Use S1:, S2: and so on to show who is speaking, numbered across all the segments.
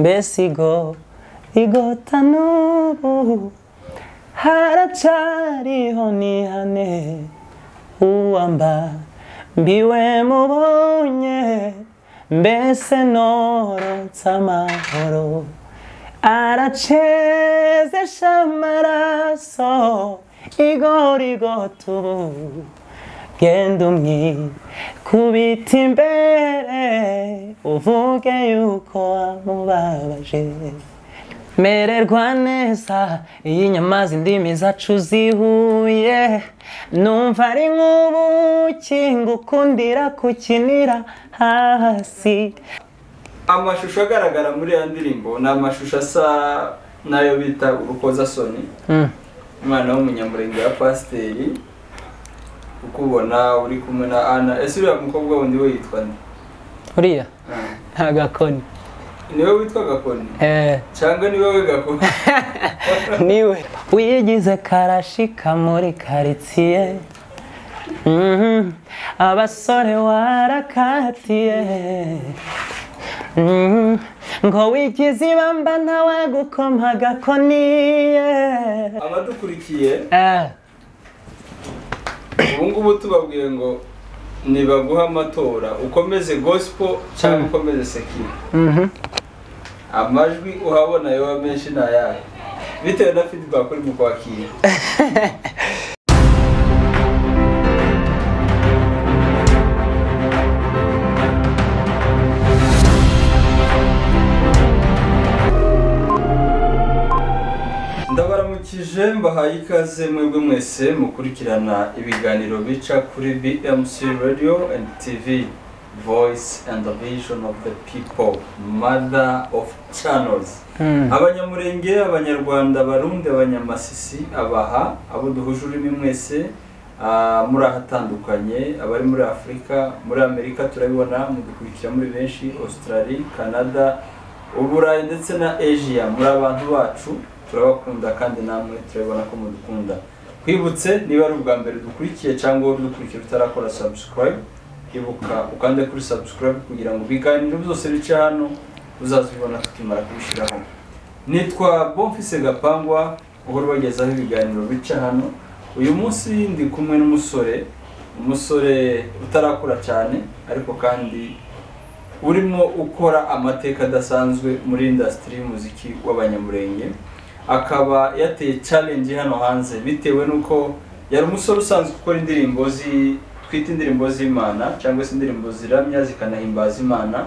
S1: mbesigo igota n'ubu haracyariho nihane uwamba mbiwe mubonye mbese norotse amahoro aracezesha amaraso igorigota ubu genda umwikubita imbere uvuge yuko wamubabaje mererwa neza iyo inyama z'indimi zacu zihuye numva ari nk'ubuki ngukundira kukinira hasi
S2: amashusho agaragara muri iyo ndirimbo ni amashusho asa n'ayo bita urukozasoni umwana w'umunyamurenge wa pasiteri ukubona uri kumwe na ana ese uriya mukobwa wundi we yitwa nde
S1: uriya nta gakoni
S2: niwe witwa gakoni cyangwa niwe we gakoni
S1: niwe wigize karashika muri karitsiye Mhm. abasore warakatiye Mhm. ngo wigize ibamba ntawe gukoma gakoniye
S2: abadukurikiye
S1: Eh.
S2: ubu ngubu tubabwiye ngo nibaguha amatora ukomeze gospel cyangwa ukomeze sekiri
S1: Mhm.
S2: amajwi uhabona yoba menshi ni ayahe bitewe na feedback uri mu kwakira ndabaramukije mbahaye ikaze mwebwe mwese mukurikirana ibiganiro bica kuri BMC Radio and TV Voice and the Vision of the People Mother of Channels abanyamurenge abanyarwanda abarundi abanyamasisi abaha abo duhuje ururimi mwese ah, muri ahatandukanye abari muri afurika muri amerika turabibona mudukurikira muri benshi australia canada uburayi ndetse na asia muri abantu bacu turabakunda kandi namwe turabibona ko mudukunda twibutse niba ari ubwa mbere dukurikiye cyangwa wowe udukurikiye utarakora subscribe ibuka ukande kuri subscribe kugira ngo ibiganiro byose bice hano uzazibona tukimara kubishyiraho nitwa bonfise gapangwa uhora ubagezaho ibiganiro bica hano uyu munsi ndi kumwe n'umusore umusore utarakura cyane ariko kandi urimo ukora amateka adasanzwe muri indasitiri y'umuziki w'abanyamurenge akaba yateye challenge hano hanze bitewe n'uko yari umusore usanzwe ukora indirimbo zi twita indirimbo z'imana cyangwa se indirimbo ziramya zikanahimbaza imana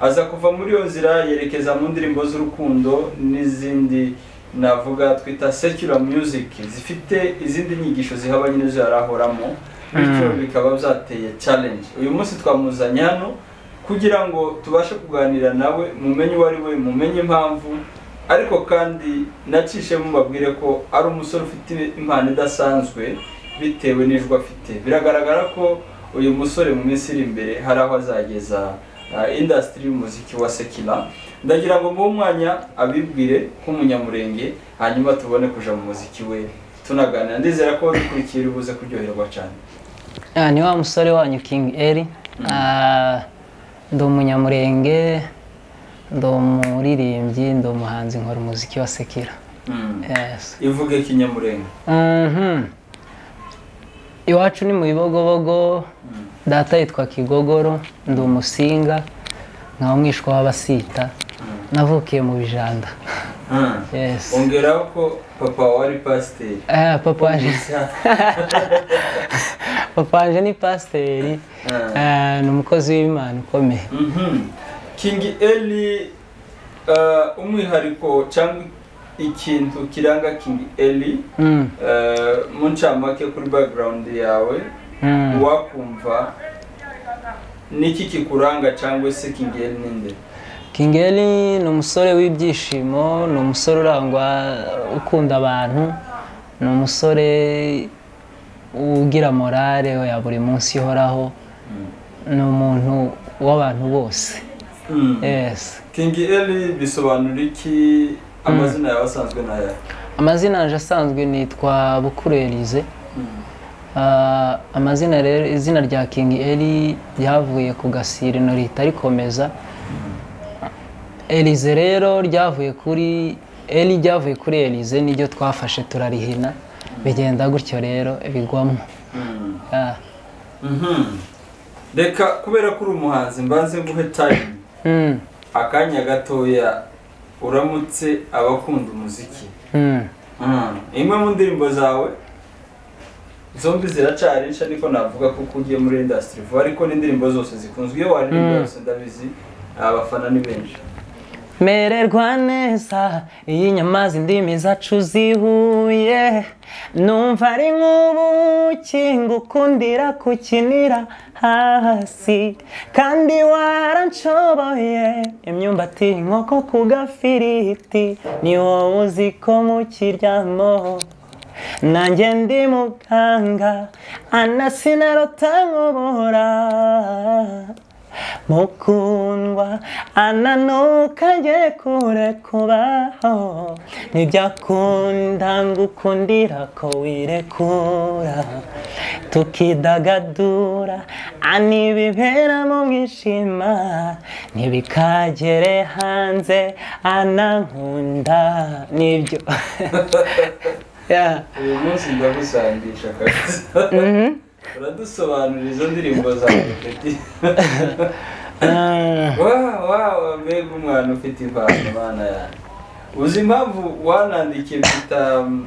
S2: aza kuva muri iyo nzira yerekeza mu ndirimbo z'urukundo n'izindi navuga twita secular music zifite izindi nyigisho zihabanye nyine zirahoramo bityo bikaba byateye challenge uyu munsi twamuzanye hano kugira ngo tubashe kuganira nawe mumenye uwo ari we mumenye impamvu ariko kandi nacishemo mbabwire ko ari umusore ufite impano idasanzwe bitewe n'ijwi afite biragaragara ko uyu musore mu minsi iri imbere hari aho azageza indasitiri y'umuziki wa sekina ndagira ngo mu mwanya abibwire nk'umunyamurenge hanyuma tubone kuja mu muziki we tunaganira ndizera ko babikurikiye buze kuryoherwa cyane
S1: Ah, ni wa musore wanyu King Eli Ah, ndi umunyamurenge ndi umuririmbyi ndi umuhanzi nkora umuziki wa sekira yes.
S2: ivuge kinyamurenge
S1: Mhm. iwacu ni mu bibogobogo data yitwa kigogoro ndi umusinga nkaba mwishwa w'abasita navukiye mu bijanda
S2: Mm.
S1: yes.
S2: ongeraho ko papa wawe ari pasiteri
S1: Ah, papa waje papa waje ni pasiteri
S2: Ah.
S1: Ah, ni umukozi w'imana ukomeye
S2: Mhm. king eli eh, umwihariko cyangwa ikintu kiranga king eli
S1: Mm.
S2: eh, mu ncamake kuri background yawe
S1: Mm.
S2: wakumva niki kikuranga cyangwa se king eli ninde
S1: Kingeli ni umusore w'ibyishimo ni umusore urangwa ukunda abantu ni umusore ugira morale ya buri munsi ihoraho ni umuntu w'abantu bose
S2: Mm.
S1: yes
S2: king eli bisobanura iki amazina yawe asanzwe n'aya
S1: amazina yanjye asanzwe nitwa Bukuru Elise Ah, amazina rero izina rya King Eli ryavuye ku gasirino ritarikomeza elize rero ryavuye kuri eri ryavuye kuri elize niryo twafashe turarihina bigenda gutyo rero bigwamo Ah,
S2: reka kubera ko uri umuhanzi mbanze nguhe tayimu
S1: mm,
S2: akanya gatoya uramutse abakunda umuziki
S1: mm.
S2: imwe mu ndirimbo zawe zombi ziracari nsha niko navuga kuko ugiye muri indasitiri vuba ariko n'indirimbo zose zikunzwe iyo waririmba yose ndabizi abafana ni benshi
S1: mererwa neza iyo inyama z'indimi zacu zihuye numva ari nk'ubuki ngukundira kukinira hasi kandi waranshoboye imyumbati inkoko ku gafiriti ni wowe uzi ko mukiryamo nanjye ndi muganga anasinarota nkubura mukundwa ananuka njye kure kubaho ntibyakunda ngukundira ko wirekura tukidagadura anibibera mu mwishima ntibikagere hanze anankunda nibyo Yeah.
S2: uyu munsi ndagusangisha akazi uradusobanurira izo ndirimbo zawe peti
S1: Ah,
S2: Wa- wa mbega umwana ufite impano imana yanjye uzi impamvu wanandikiye mpita um,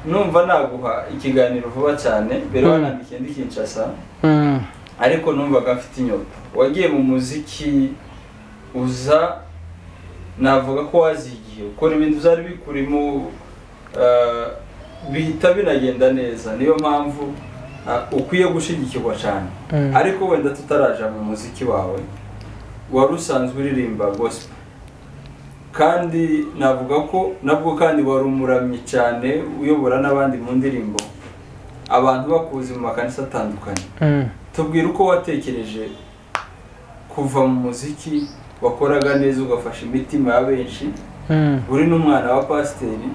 S2: numva naguha ikiganiro vuba cyane mbere
S1: Mm.
S2: wanandikiye ndi kinshasa
S1: mm.
S2: ariko numvaga mfite inyota wagiye mu muziki uza navuga ko wazigiye ukora ibintu byari bikurimo uh, bihita binagenda neza niyo mpamvu uh, ukwiye gushyigikirwa cyane
S1: Mm.
S2: ariko wenda tutaraja mu muziki wawe wari usanzwe uririmba gospel kandi navuga ko nabwo kandi wari umuramyi cyane uyobora n'abandi mu ndirimbo abantu bakuzi mu makanisa atandukanye
S1: Mm.
S2: tubwire uko watekereje kuva mu muziki wakoraga neza ugafasha imitima ya benshi
S1: Mm.
S2: uri n'umwana wa pasiteri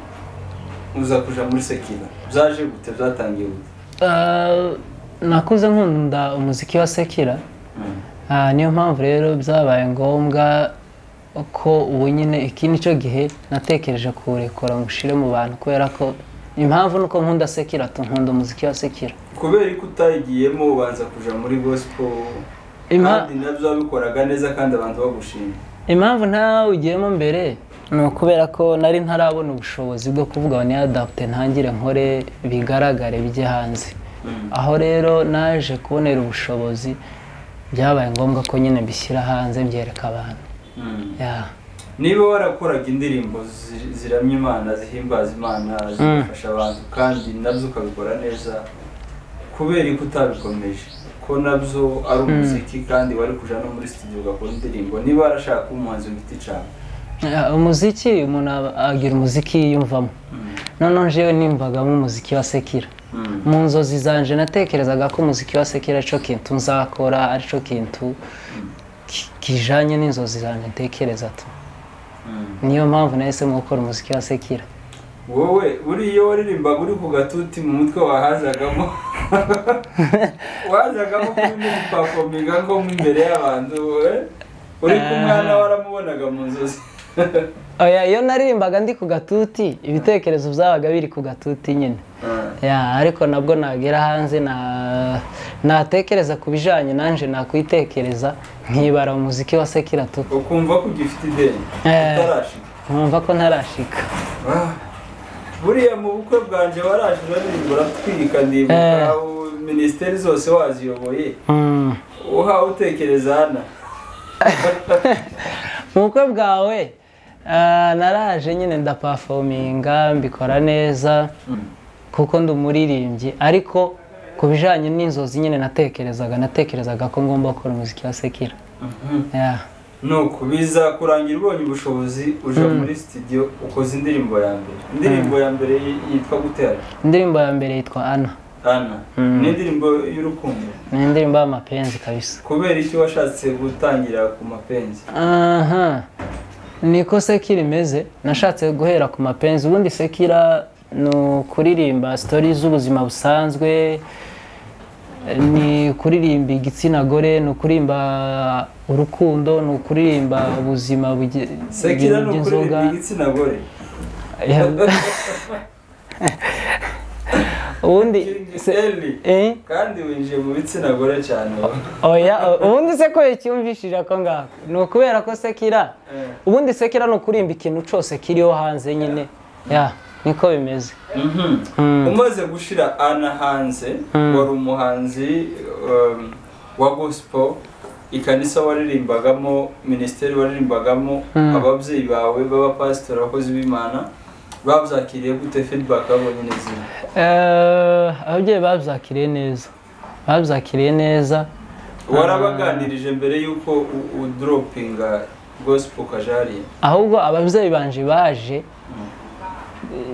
S2: uza kuja muri sekira byaje gute byatangiye gute
S1: Ah, nakuze nkunda umuziki wa sekira
S2: Mm.
S1: Ah, niyo mpamvu rero byabaye ngombwa ko ubu nyine iki ni cyo gihe natekereje kuwurekura ngushire mu bantu kubera ko impamvu ni uko nkunda sekira tu nkunda umuziki wa sekira
S2: kubera ko utayigiyemo ubanza kuja muri gospel
S1: Impa-
S2: kandi nabyo wabikoraga neza kandi abantu bagushima
S1: impamvu ntawe ugiyemo mbere ni ukubera ko nari ntarabona ubushobozi bwo kuvuga ngo niyadapute ntangire nkore bigaragare bijye hanze
S2: Mm.
S1: aho rero naje kubonera ubushobozi byabaye ngombwa ko nyine mbishyira hanze byereka abantu
S2: Mm.
S1: Yeah.
S2: niba warakoraga indirimbo zi- ziramya imana zihimbaza imana zigafasha abantu kandi nabyo ukabikora neza kubera ko utabikomeje ko nabyo ari umuziki kandi wari kuja no muri studio ugakora indirimbo niba warashaka kuba umuhanzi w'igiti icana
S1: Yeah, umuziki umuntu aba- agira umuziki yiyumvamo noneho jewe nimbagamo umuziki wa sekira mu nzozi zanje natekerezaga ko umuziki wa sekira aricyo kintu nzakora aricyo kintu ki- kijanye n'inzozi zanje ntekereza tu niyo mpamvu nahisemo gukora umuziki wa sekira
S2: wowe buriya iyo waririmbaga uri ku gatuti mu mutwe wahazagamo wazagamo kuba pafominga ngo mu imbere y'abantu eh? uri ku mwana waramubonaga mu nzozi
S1: oya iyo naririmbaga ndi ku gatuti ibitekerezo byabaga biri ku gatuti nyine ya ariko nabwo nagera hanze na natekereza ku bijanye nanje nakwitekereza nkibara umuziki wa sekira tu
S2: ukumva ko ugifite ideni
S1: Eh.
S2: utarashika
S1: nkumva ko ntarashika
S2: Ah. buriya mu bukwe bwanjye waraje uraririmba uratwika ndibuka
S1: Eh.
S2: u- minisiteri zose waziyoboye
S1: Mm.
S2: uhawe utekereza hana
S1: mu bukwe bwawe ah, naraje nyine ndapafominga mbikora neza kuko ndi umuririmbyi ariko ku bijanye n'inzozi nyine natekerezaga natekerezaga ko ngomba gukora umuziki wa sekira ya
S2: nuko biza kurangira ubonye ubushobozi uja muri studio ukoze indirimbo ya mbere indirimbo ya mbere y- yitwa gutera
S1: indirimbo ya mbere yitwa ana
S2: ana ni indirimbo y'urukundo
S1: ni indirimbo y'amapenzi kabisa
S2: kubera icyo washatse gutangira ku mapenzi
S1: aha niko sekira imeze nashatse guhera ku mapenzi ubundi sekira ni ukuririmba sitori z'ubuzima busanzwe ni kuririmba igitsina gore ni ukuririmba urukundo ni ukuririmba ubuzima buge-
S2: sekira ni
S1: bw'inzoga
S2: ukuririmba igitsina gore
S1: ubundi se-
S2: Eli,
S1: eh?
S2: kandi winjiye mu bitsina gore cyane wowe.
S1: oya o- ubundi se ko yacyumvishije ako ngako ni ukubera ko sekira
S2: Eh.
S1: ubundi sekira ni ukuririmba ikintu cyose kiriho hanze nyine ya niko bimeze
S2: Mhm.
S1: Mm.
S2: umaze gushira ana hanze
S1: Mm.
S2: wari umuhanzi um, wa gospel ikanisa waririmbagamo minisiteri waririmbagamo
S1: Mm.
S2: ababyeyi bawe b'abapasitori abakozi b'imana babyakiriye gute feedback babonye n'izindi
S1: Eh, ababyeyi babyakiriye neza babyakiriye neza
S2: warabaganirije mbere y'uko u- uduropinga gospel ukaja hariya
S1: ahubwo ababyeyi banje baje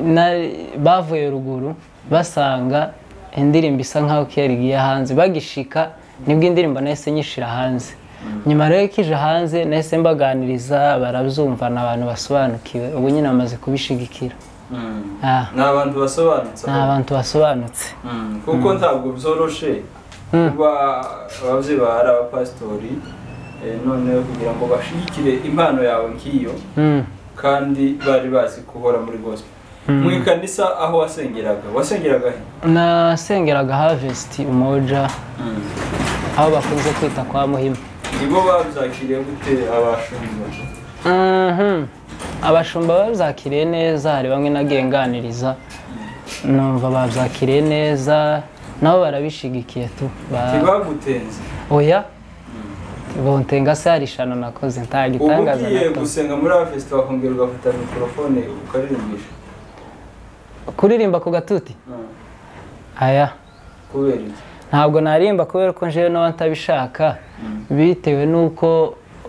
S1: na- bavuye ruguru basanga indirimbo isa nkaho kera igiye hanze bagishika nibwo indirimbo nahise nyishyira hanze nyuma rero ko ije hanze nahise mbaganiriza barabyumva ni abantu basobanukiwe ubu nyine bamaze kubishigikira
S2: Mm.
S1: Ah,
S2: ni abantu basobanutse
S1: ni abantu basobanutse
S2: Mm, kuko ntabwo byoroshe
S1: Mm.
S2: kuba ababyeyi bahari abapasitori eh, noneho kugira ngo bashyigikire impano yawe nk'iyo
S1: Mm,
S2: kandi bari bazi guhora muri gospel
S1: Mm.
S2: mu ikanisa aho wasengeraga wasengeraga he
S1: nasengeraga havesiti umoja aho bakunze kwita kwa muhima
S2: nibo babyakiriye gute abashumba
S1: Mhm. abashumba babyakiriye neza hari bamwe nagenganiriza numva babyakiriye neza nabo barabishigikiye tu Ba-
S2: ntibagutenze
S1: oya bontenga se hari ishano nakoze
S2: ubu
S1: ntagitangaza
S2: ugiye
S1: nakoze
S2: gusenga muri avesiti wakongera ugafata mikorofone ukaririmbisha
S1: kuririmba ku gatuti
S2: Mm.
S1: aya
S2: kubera iki
S1: ntabwo narimba kubera ko njewe n'aba ntabishaka bitewe n'uko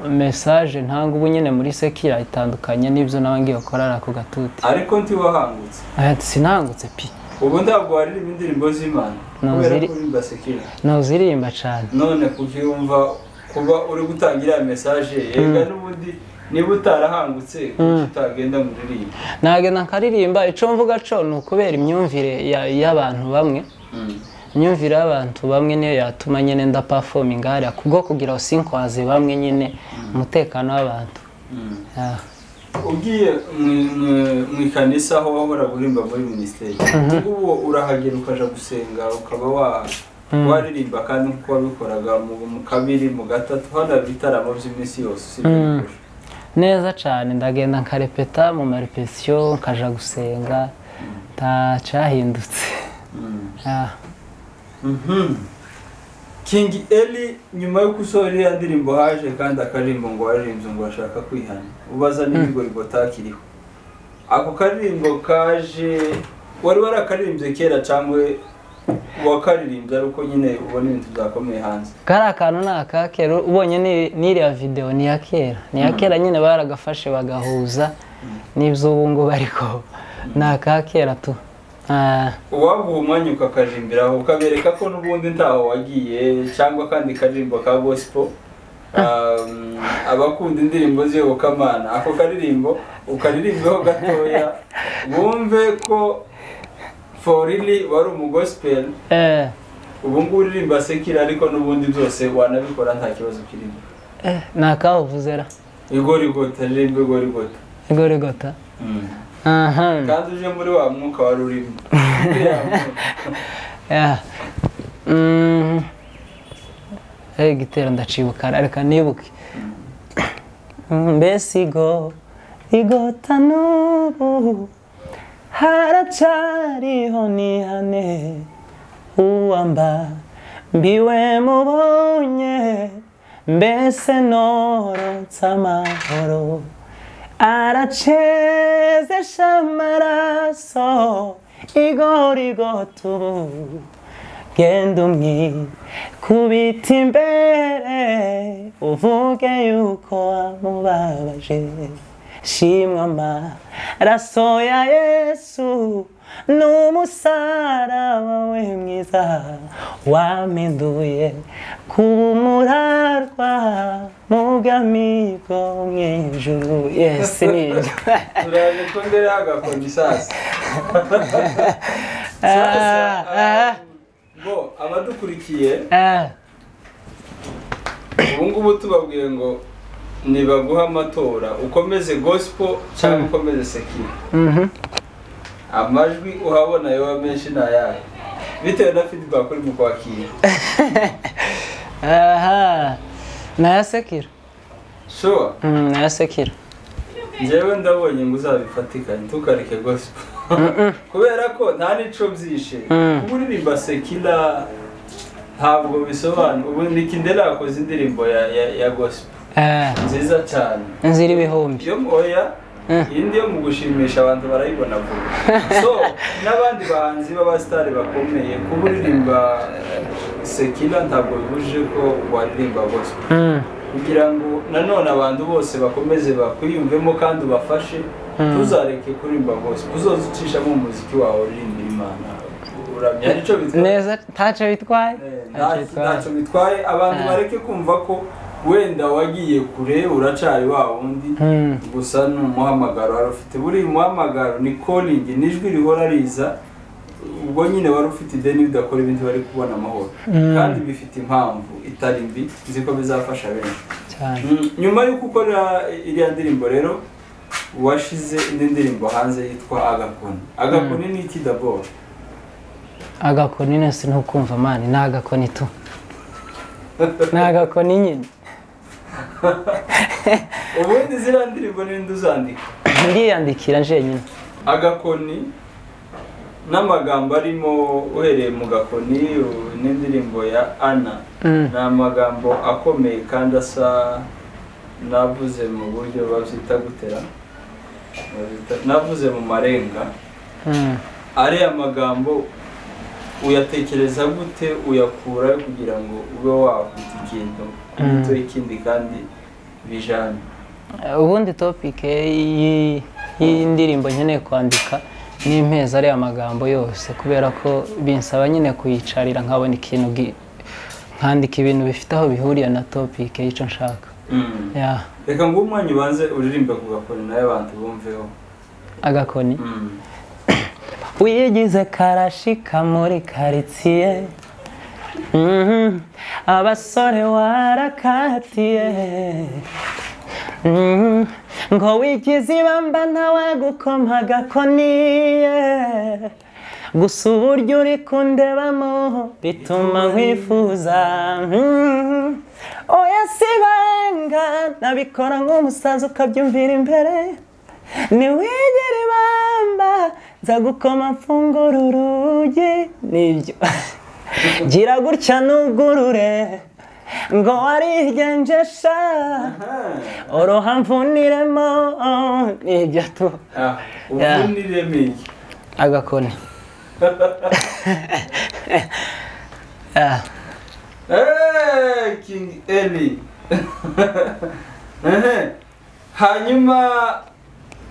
S1: mesaje ntanga ubu nyine muri sekira itandukanye n'ibyo ngiye gukorera ku gatuti
S2: ariko ntiwahangutse
S1: Aya, sinangutse pi
S2: ubu ntabwo waririmba indirimbo z'imana
S1: No,
S2: kubera
S1: ziri-
S2: ko uri basekera
S1: nuzirimba cyane
S2: none kubyumva kuba uri gutangira iriya mesaje yega n'ubundi niba utarahangutse kuki utagenda muri iriya
S1: nagenda nkaririmba icyo mvuga cyo ni ukubera imyumvire ya- y'abantu bamwe imyumvire y'abantu bamwe niyo yatuma nyine nda performing hariya kubwo kugira sinkwaze bamwe nyine umutekano w'abantu Ah.
S2: ugiye mu- mu- mu ikanisa aho wahora guhimba muri minisiteri ubu urahagera ukaja gusenga ukaba wa- waririmba kandi nk'uko wabikoraga mu mu kabiri mu gatatu hano hari ibitaramo by'iminsi yose usibye ibirori.
S1: neza cyane ndagenda nkarepeta mu marepetiyo nkaja gusenga ntacyahindutse
S2: Mm.
S1: Ah.
S2: Mhm. King Eli nyuma yo gusohora iriya ndirimbo haje kandi akaririmbo ngo waririmbye ngo ashaka kwihana ubaza n'ibigorigo takiriho ako karirimbo kaje wari warakaririmbye kera cyangwa wakaririmbye ari uko nyine ubona ibintu byakomeye hanze
S1: kariya kantu ni aka kera ubonye ni- n'iriya videwo ni iya kera ni iya kera nyine baragafashe bagahuza n'ibyo ngubu ariko ni aka kera tu Ah,
S2: uwaguha umwanya ukakarimbiraho ukabereka ko n'ubundi ntaho wagiye cyangwa akandi karirimbo ka gospel um, abakunda indirimbo z'iyo kamana ako karirimbo ukaririmbeho gatoya bumve ko forili wari umugospel
S1: eh,
S2: ubu ngubu uririmba sekira ariko n'ubundi byose wanabikora nta kibazo kirimo
S1: eh, ni akabuvuze ra
S2: igorigota ririmba igorigota
S1: igorigota aha
S2: kandi uje muri wa mwuka wari urimo Uriya mwuka.
S1: ya Mm. Eh, igitero ndacibuka reka nibuke Mm, mbesigo igota n'ubu haracariho nihane uwamba mbiwe mubonye mbese norotse amahoro aracezesha amaraso igorigota ubu genda umwikubita imbere uvuge yuko wamubabaje shimwa amaraso ya yesu n'umusaraba we mwiza wampinduye kuba umurarwa mu bw'amigo mu ijuru yesi ni ibyo
S2: turaje ko ndere hagakora isasi
S1: Ah, ah.
S2: bo abadukurikiye
S1: Eh,
S2: ubu ngubu tubabwiye ngo nibaguha amatora ukomeze gospel cyangwa
S1: Mm.
S2: ukomeze sekiri
S1: mhm.
S2: amajwi uhabona yoba menshi ni ayahe bitewe na feedback uri mu kwakira
S1: aha nayasekera
S2: sure
S1: Mm, nayasekera
S2: njyewe ndabonye ngo uzabifatikanye ntukareke gospel kubera ko nta n'ico byishe
S1: Mm.
S2: kuba uririmba sekila ntabwo bisobanura ubu nikindera yakoze indirimbo ya, ya, ya gospel
S1: Eh,
S2: nziza cyane
S1: inzira ibihumbi
S2: yo oya
S1: Mm.
S2: iyi ndi yo mu gushimisha abantu barayibona vuba so n'abandi bahanzi b'abasitari bakomeye kuba uririmba sekila ntabwo bibujije ko waririmba gospel
S1: Mm,
S2: kugira ngo nanone abantu bose bakomeze bakwiyumvemo kandi ubafashe
S1: Mm.
S2: ntuzareke kurimba bose uzoze ucishamo umuziki wawe uririmbira imana uramya nicyo bitwaye
S1: neza ntacyo bitwaye
S2: Eh,
S1: Ntacyo
S2: nta-
S1: bitwaye.
S2: ntacyo bitwaye abantu
S1: Ah.
S2: bareke kumva ko wenda wagiye kure uracari wa wundi
S1: Mm,
S2: gusa ni umuhamagaro wari ufite buriya umuhamagaro ni koringi n'ijwi rihora riza ubwo nyine wari ufite ideni udakora ibindi bari kubona amahoro
S1: Mm.
S2: kandi bifite impamvu itari mbi nzi ko bizafasha benshi
S1: cyane
S2: Mm, nyuma yo gukora iriya ndirimbo rero washize indi ndirimbo hanze yitwa agakoni agakoni ni iki daboro
S1: agakoni nese ntukumva mani ni agakoni tu ni agakoni nyine
S2: ubundi ziriya ndirimbo n'indi uzandika
S1: ndiyandikira njenyine
S2: agakoni n'amagambo arimo uhereye mu gakoni u- n'indirimbo ya ana
S1: Mm.
S2: ni amagambo akomeye kandi asa navuze mu buryo babyita gutera Babyita- navuze mu marenga
S1: Mm,
S2: ariya magambo uyatekereza gute uyakura kugira ngo ube wakwita ikintu gito ikindi kandi bijanye
S1: eh, ubundi topike y'i- y'indirimbo nkeneye kwandika ni impezi ariya magambo yose kubera ko binsaba nyine kuyicarira nkabona ikintu gi- nkandika ibintu bifite aho bihuriye na topike y'icyo nshaka ya
S2: reka ngo umwanya ubanze uririmbe ku gakoni nawe abantu bumveho
S1: agakoni wigize karashika muri karitsiye Mhm. abasore warakatiye Mhm. ngo wigize ibamba ntawe gukoma agakoniye gusa uburyo uri kundebamo bituma nkwifuza Mhm. oya si benga nabikora nk'umusaza ukabyumvira imbere niwigere ibamba nza gukoma mfungura urugi nibyo gira gutya nugurure ngo warigenjesha oroha mvuniremo nibyo tu
S2: ubunireme iki
S1: agakoni Ah,
S2: Eh, king eli Ehe. hanyuma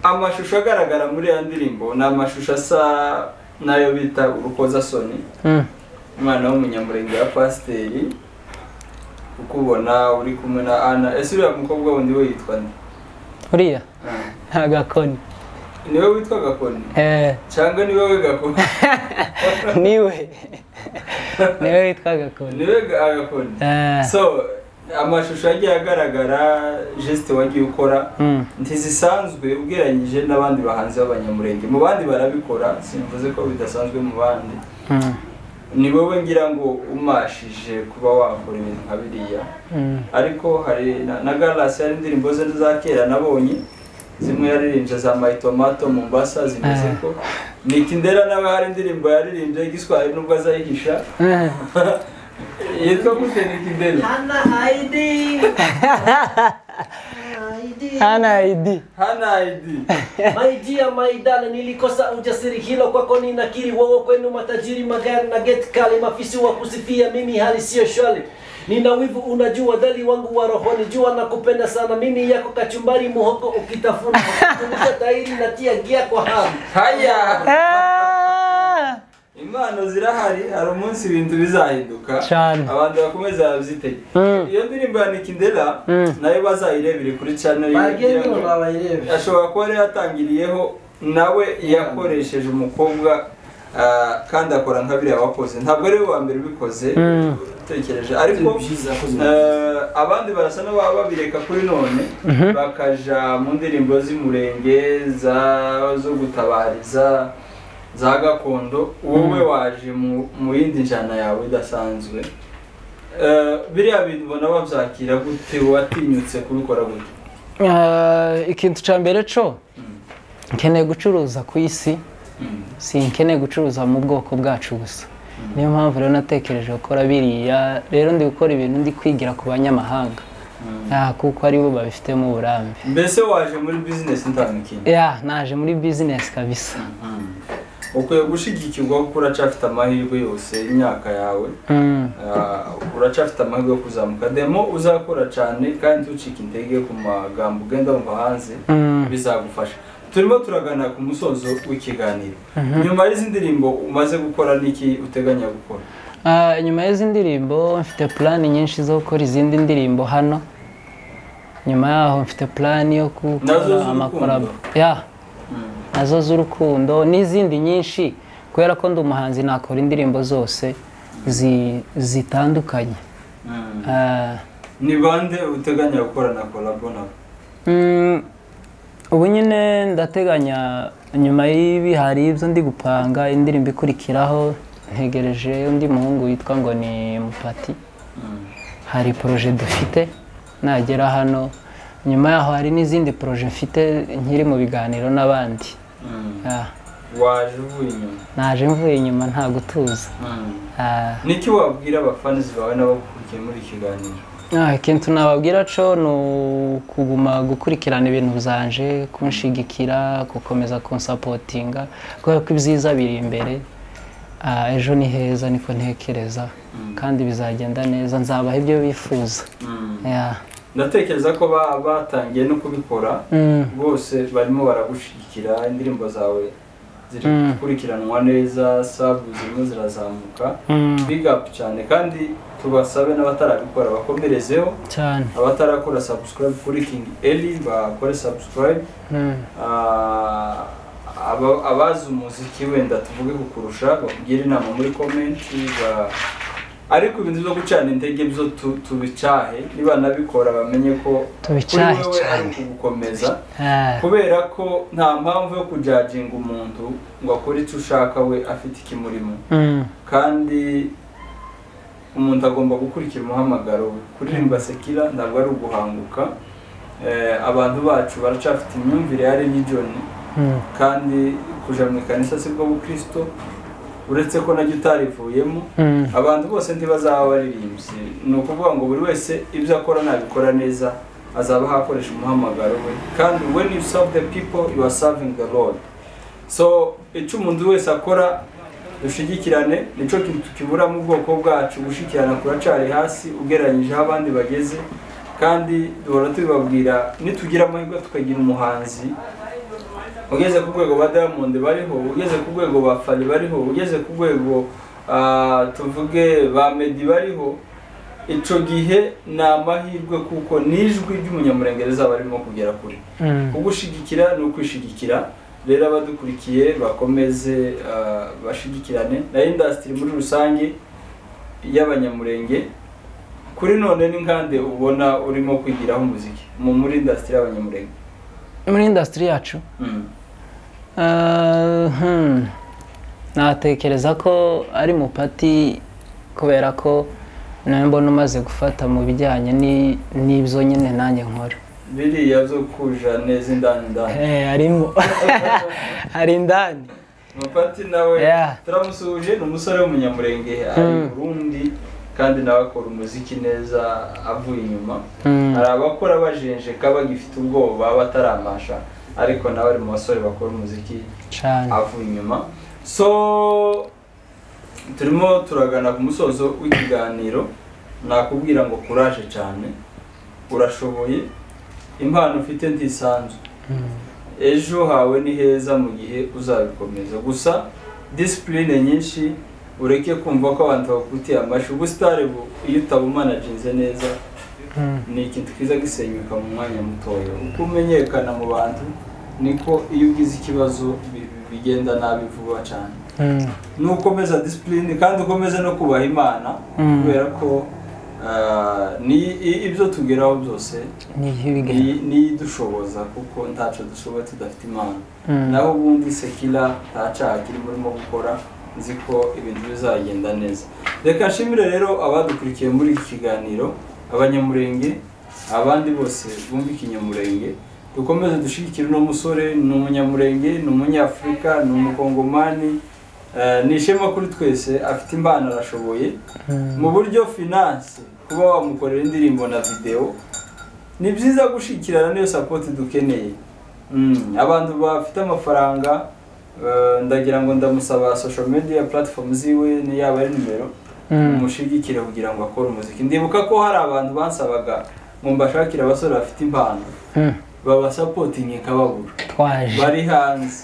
S2: amashusho agaragara muri ya ndirimbo ni amashusho asa n'ayo bita urukozasoni
S1: mm,
S2: umwana w'umunyamurenge wa pasiteri ukubona uri kumwe na ana ese uriya mukobwa wundi we yitwa nde
S1: uriya
S2: Ah.
S1: agakoni
S2: niwe witwa gakoni
S1: Eh,
S2: cyangwa niwe we gakoni
S1: niwe niwe witwa agakoni
S2: niwe ga- agakoni
S1: Eh,
S2: so amashusho yagiye agaragara jesite wagiye ukora
S1: mm,
S2: ntizisanzwe ugereranyije n'abandi bahanzi b'abanyamurenge mu bandi barabikora simvuze ko bidasanzwe mu bandi
S1: mm,
S2: ni wowe ngira ngo umashije kuba wakora ibintu nka biriya
S1: mm,
S2: ariko hari na, na Gallas yari indirimbo ze za kera nabonye zimwe yaririmbye za My Tomato Mombasa zimeze
S1: Ah.
S2: ko Nick Ndera nawe hari indirimbo yaririmbye y'igiswahili nubwo azayihisha
S1: eh.
S2: yitwa gute Nick Ndera
S3: Hana Heidi. Heidi.
S1: hana id
S2: Hana ID
S3: My dear, my darling, nilikosa ujasiri hilo kwako ninakiri. Wao kwenu matajiri, magari na geti kali, mafisi wa kusifia, mimi hali sio shwari. Nina wivu unajua, dali wangu wa rohoni, jua nakupenda sana, mimi yako kachumbari, muhogo ukitafuna, kukunisha tairi natia gia kwa hamu.
S2: haya
S1: Ah!
S2: impano zirahari hari umunsi ibintu bizahinduka
S1: Cyane.
S2: abantu bakomeze babyitege
S1: Mm.
S2: iyo ndirimbo ya Nick Ndera
S1: Mm.
S2: nayo bazayirebere kuri channel ye
S3: Bageni
S2: kugira ngo-
S3: unawaelewe.
S2: ashobora kuba yari yatangiriyeho nawe yakoresheje umukobwa Ah, kandi akora nka biriya wakoze ntabwo ari we wa mbere ubikoze
S1: Mm.
S2: utekereje ariko
S3: byiza
S2: eh, abandi barasa n'ababa babireka kuri none
S1: Mhm.
S2: bakaja mu ndirimbo z'umurenge za- zo gutabariza za gakondo wowe waje mu mu yindi njyana yawe idasanzwe Eh, biriya bintu ubona babyakira gute watinyutse kubikora gute
S1: Ah, ikintu cya mbere cyo nkeneye gucuruza ku isi
S2: Mm.
S1: sinkeneye gucuruza mu bwoko bwacu gusa niyo mpamvu rero natekereje gukora biriya rero ndi gukora ibintu ndi kwigira ku banyamahanga
S2: Mm.
S1: Ah, kuko aribo babifitemo uburambe
S2: mbese waje muri bizinesi ntamikinyi
S1: ya naje muri bizinesi kabisa
S2: ukwiye gushyigikirwa kuko uracyafite amahirwe yose y'imyaka yawe
S1: Mm.
S2: Ah, uracyafite amahirwe yo kuzamuka demo uzakora cyane kandi ucika intege ku magambo ugenda wumva hanze
S1: Mm.
S2: bizagufasha turimo turagana ku musozo w'ikiganiro nyuma y'izi ndirimbo umaze gukora niki uteganya gukora
S1: Ah, nyuma y'izi ndirimbo mfite plani nyinshi zo gukora izindi ndirimbo hano nyuma yaho mfite plani yo
S2: Nazo
S1: gukora
S2: z'urukundo?
S1: amakorabo ya nazo z'urukundo n'izindi nyinshi kubera ko ndi umuhanzi nakora indirimbo zose zi- zitandukanye Ah,
S2: ni bande uteganya gukora na kolabo nabo
S1: mm, ubu nyine ndateganya nyuma y'ibi hari ibyo ndi gupanga indirimbo ikurikiraho ntegereje undi muhungu witwa ngo ni mupati hari poroje dufite nagera hano nyuma yaho hari n'izindi poroje mfite nkiri mu biganiro n'abandi Ah,
S2: waje uvuye inyuma
S1: naje mvuye inyuma nta gutuza Ah,
S2: niki wabwira abafanizi bawe n'abagukurikiye muri iki kiganiro
S1: ah, ikintu nababwira cyo ni ukuguma gukurikirana ibintu byanje kunshigikira gukomeza kunsapotinga kubera ko ibyiza biri imbere Ah, ejo ni heza niko ntekereza kandi bizagenda neza nzabaha ibyo bifuza Yeah.
S2: ndatekereza ko ba- batangiye no kubikora
S1: Mm.
S2: bose barimo baragushyigikira indirimbo zawe ziri
S1: Mm.
S2: gukurikiranwa neza sabu zirimo zirazamuka
S1: Mm.
S2: big up cyane kandi tubasabe n'abatarabikora bakomerezeho
S1: cyane
S2: abatarakora subscribe kuri king eli bakore subscribe
S1: Mm.
S2: Ah, aba- abazi umuziki wenda tuvuge kukurusha bakugire inama muri komenti ba- ariko ibintu byo gucana intege byo tu- tubicahe niba nabikora bamenye ko kuri
S1: Tubicahe
S2: wewe ari
S1: cyane.
S2: ukugukomeza
S1: Ah.
S2: kubera ko nta mpamvu yo kujajinga umuntu ngo akore icyo ushaka we afite ikimurimo
S1: Mm.
S2: kandi umuntu agomba gukurikira umuhamagaro we kuririmba sekira ntabwo ari uguhanguka Eh, abantu bacu baracafite imyumvire ya religion
S1: Mm.
S2: kandi kuja mu ikanisa sibwo bukristo uretse ko najya utarivuyemo
S1: Mm.
S2: abantu bose ntibazaba abaririmbyi ni ukuvuga ngo buri wese ibyo akora nabikora neza azaba hakoresha umuhamagaro we kandi when you serve the people you are serving the lord so icyo umuntu wese akora dushigikirane nicyo kintu kibura mu bwoko bwacu gushyikirana kuracari hasi ugereranyije aho abandi bageze kandi duhora tubibabwira nitugira amahirwe tukagira umuhanzi ugeze ku rwego ba Diamond bariho ugeze ku rwego ba Fally bariho ugeze ku rwego ah, tuvuge ba Meddy bariho icyo gihe ni amahirwe kuko n'ijwi ry'umunyamurengereza barimo kugera kure
S1: Mm.
S2: kugushigikira ni ukwishigikira rero abadukurikiye bakomeze ah, bashigikirane na industry muri rusange y'abanyamurenge kuri none ni nkande ubona urimo kwigiraho umuziki mu muri industry y'abanyamurenge
S1: muri indasitiri yacu
S2: Mm.
S1: Ah, hmm. natekereza ko ari mupati kubera ko nawe mbona umaze gufata mu bijyanye ni- n'ibyo nyine nanjye nkora
S2: biriya byo kuja neza indani indani
S1: Eh, harimo hari indani
S2: mupati nawe
S1: Yeah.
S2: turamusuhuje ni umusore w'umunyamurenge ari i
S1: Mm.
S2: burundi kandi nawe akora umuziki neza avuye inyuma
S1: Mm.
S2: hari abakora bajenjeka bagifite ubwoba bataramasha ariko nawe ari mu basore bakora umuziki
S1: cyane
S2: avuye inyuma so turimo turagana ku musozo w'ikiganiro nakubwira ngo kuraje cyane urashoboye impano ufite ntisanzwe
S1: Mm.
S2: ejo hawe ni heza mu gihe uzabikomeza gusa disipurine nyinshi ureke kumva ko abantu bakutiye amashyi ubusitari bu iyo utabumanaginze neza
S1: Mm.
S2: ni ikintu kiza gisenyuka mu mwanya mutoya uko umenyekana mu bantu niko iyo ugize ikibazo bi- bigenda nabi vuba cyane
S1: Mm.
S2: n'ukomeza disipurine kandi ukomeze no kubaha imana
S1: Mm.
S2: kubera ko ah, ni i- ibyo tugeraho byose
S1: ni iby'ibigani
S2: ni- ni idushoboza kuko ntaco dushoboye tudafite imana
S1: Mm.
S2: naho ubundi sekira nta caha kirimo urimo gukora nzi ko ibintu bizagenda neza reka nshimire rero abadukurikiye muri iki kiganiro abanyamurenge abandi bose bumva ikinyamurenge dukomeze dushyigikire uno musore ni umunyamurenge ni umunyafurika ni umukongomani eh, ni ishema kuri twese afite impano arashoboye mu buryo finance kuba wamukorera indirimbo na videwo ni byiza gushyikirana n'iyo sapoti dukeneye Mm, abantu bafite amafaranga eh, ndagira ngo ndamusaba social media platform ziwe ni yaba ari nimero
S1: Mm.
S2: umushigikire kugira ngo akore umuziki ndibuka ko hari abantu bansabaga ngo mbashakire abasore bafite impano
S1: Mm.
S2: babasapotinge kababura
S1: twaje
S2: bari hanze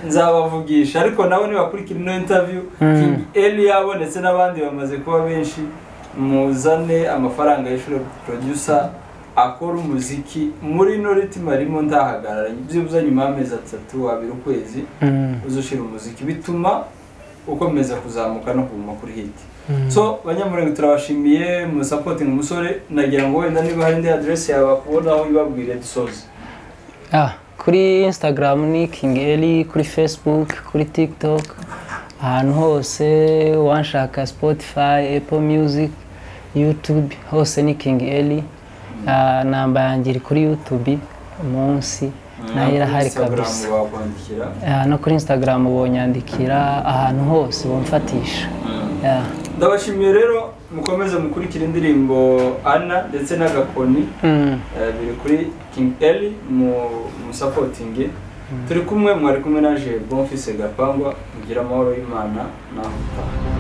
S2: nzabavugisha ariko nawe nibakurikira ino interview
S1: Mm.
S2: King Eli yabonetse n'abandi bamaze kuba benshi muzane amafaranga y'ishuri producer akora umuziki muri ino ritimo arimo ndahagarara byibuze nyuma y'amezi atatu abiri ukwezi
S1: Mm.
S2: uzushira umuziki bituma ukomeza kuzamuka no kuguma kuri hit
S1: Mm.
S2: so banyamurenge turabashimiye musapotinga umusore nagira ngo wenda niba hari indi aderesi yabakubonaho ibabwire dusoze
S1: Ah, kuri instagram ni king eli kuri facebook kuri tiktok ahantu hose wanshaka spotify apple music youtube hose ni king eli Ah, namba yanjye iri kuri youtube munsi nayo irahari kabisa
S2: wakwandikira
S1: Ah, no kuri instagram bonyandikira ahantu hose bamfatisha yeah.
S2: ndabashimiye rero mukomeze mukurikira indirimbo ana ndetse n'agakoni
S1: mm.
S2: eh, biri kuri king eli mu musapotinge turi kumwe mwari kumwe na je bonfise gapangwa mugira amahoro y'imana naho utaha